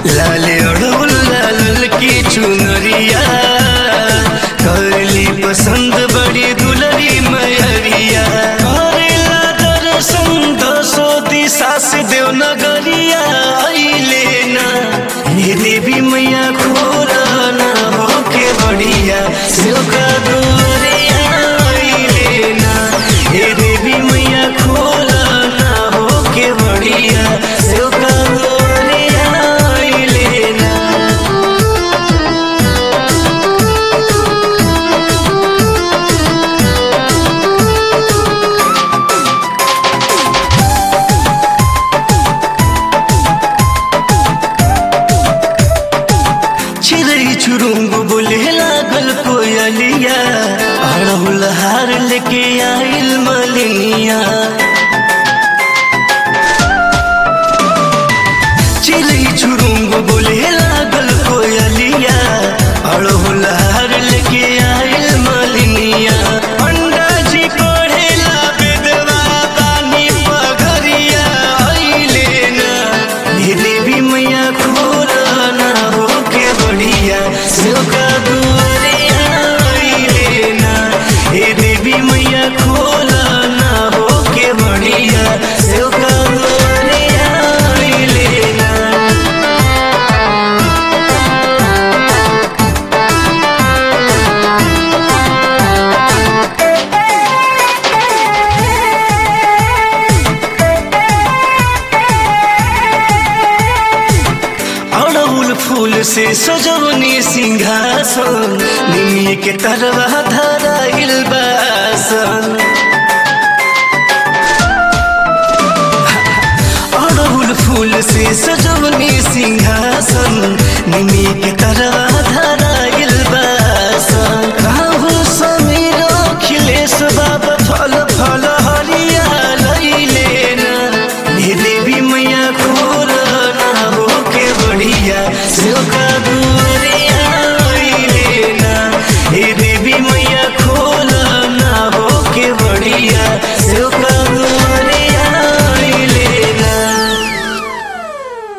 लाले अड़ौल लाल की चुनरिया करली पसंद बड़ी दुलरी मयरिया करेला दर्शन दसो दिशा से देव नगरिया अइले ना हे देवी मैया खोरा ना होके बढ़िया शिव का दुआरिया अइले ना हे देवी मैया खोरा ना होके बढ़िया शिव का दुआरिया अइले ना चिड़ै चुरुंग बोले लागल कोयलिया अड़हुल हार लेके आइल मलिनिया चिड़ै चुरुंग बोले लागल कोयलिया अड़हुल हार लेके आइल मलिनिया पंडा जी पढ़ेला बेदवा बानी पगरिया अइले ना हे देवी मैया खोरा ना होके बढ़िया शिव का दुआरिया अइले ना हे देवी मैया खोरा ना होके बढ़िया शिव का दुआरिया अइले ना अड़हुल फूल से सजवनी सिंहासन निमिय के तरवा धराइल बासन अड़हुल फूल से सजवनी सिंहासन निमिय के तरवा धरा